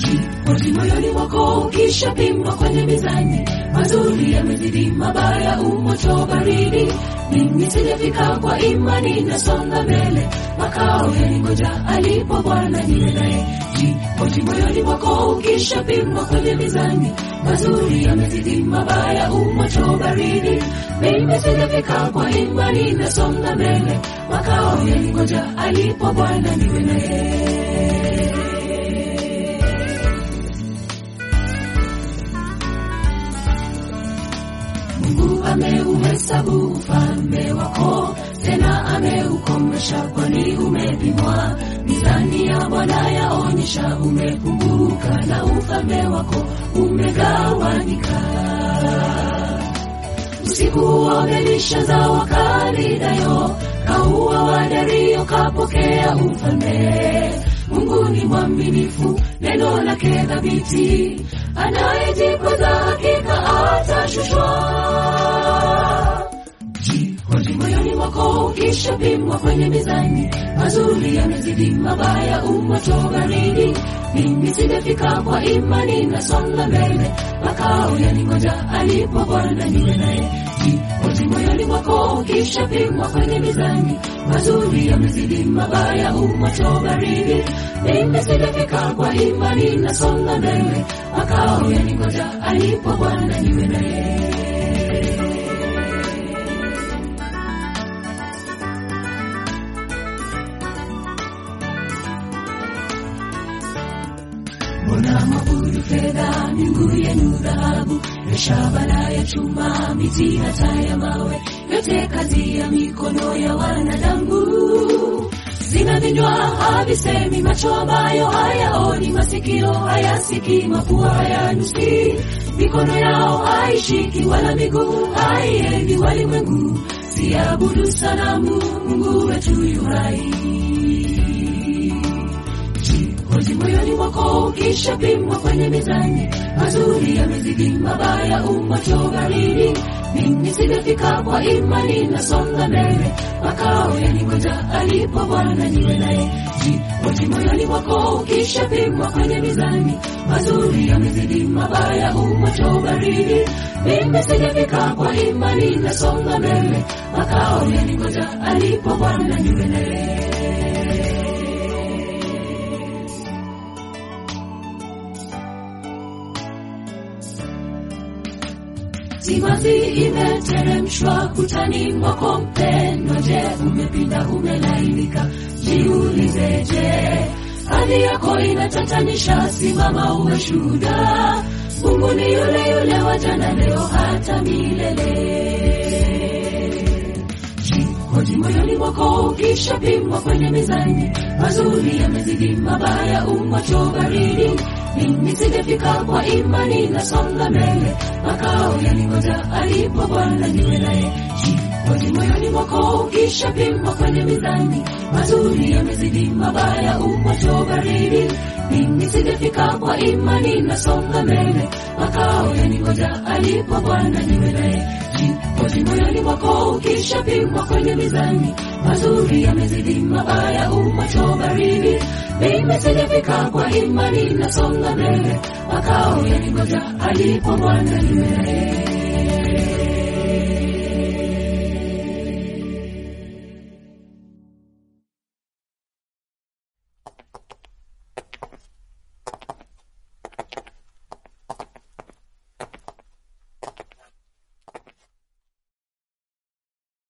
Jihoji moyoni mwako ukishapimwa kwenye mizani, mazuri yamezidi mabaya, umoto baridi. Mimi sijafika kwa imani, nasonga mbele, makao yaningoja alipo Bwana niwe naye. Jihoji moyoni mwako ukishapimwa kwenye mizani, mazuri yamezidi mabaya, umoto baridi. Mimi sijafika kwa imani, nasonga mbele, makao yaningoja alipo Bwana niwe naye. Mungu ameuhesabu ufalme wako, tena ameukomesha, kwani umepimwa. Mizani ya Bwana yaonyesha umepunguka, na ufalme wako umegawanyika. Usiku wa Belishaza Kalidayo, kaua wa Dario, kapokea ufalme. Mungu ni mwaminifu, neno lake thabiti, anayejipoza hakika atashushwa. Jihoji moyoni mwako ukishapimwa kwenye mizani, mazuri yamezidi mabaya, umoto baridi. Mimi sijafika kwa imani, nasonga mbele, makao yaningoja alipo Bwana niwe naye. Jihoji moyoni mwako ukishapimwa kwenye mizani, mazuri yamezidi mabaya, umoto baridi. Mimi sijafika kwa imani, nasonga mbele, makao yaningoja alipo Bwana niwe naye. Mbona mwabudu fedha, miungu yenu dhahabu, ya shaba na ya chuma, miti hata ya mawe, yote kazi ya mikono ya wanadamu. Zina vinywa havisemi, macho ambayo hayaoni, masikio hayasikii, mapua hayanusi, mikono yao haishiki, wala miguu haiendi walimwengu. Siabudu sanamu, Mungu wetu yu hai. Jihoji moyoni mwako ukishapimwa kwenye mizani, mazuri yamezidi mabaya, umoto baridi. Mimi sijafika kwa imani, nasonga mbele, makao yaningoja alipo Bwana niwe naye. Jihoji moyoni mwako ukishapimwa kwenye mizani, mazuri yamezidi mabaya, umoto baridi. Mimi sijafika kwa imani, nasonga mbele, makao yaningoja alipo Bwana niwe naye. Timazi imeteremshwa kutani mwako mpendwa, je, umepinda umelainika? Jiulize, je, hali yako inatatanisha? Simama uwe shuhuda, Mungu ni yule yule wa jana, leo hata milele. Jihoji moyoni mwako ukishapimwa kwenye mizani, mazuri yamezidi mabaya, umoto baridi. Mimi sijafika kwa imani, nasonga mbele, makao yaningoja alipo Bwana niwe naye. Jihoji moyoni mwako ukishapimwa kwenye mizani, mazuri yamezidi mabaya, umoto baridi. Mimi sijafika kwa imani, nasonga mbele, makao yaningoja alipo Bwana niwe naye. Jihoji moyoni mwako ukishapimwa kwenye mizani, mazuri yamezidi mabaya, umoto baridi. Mimi sijafika kwa imani, nasonga mbele, makao yaningoja alipo Bwana niwe naye.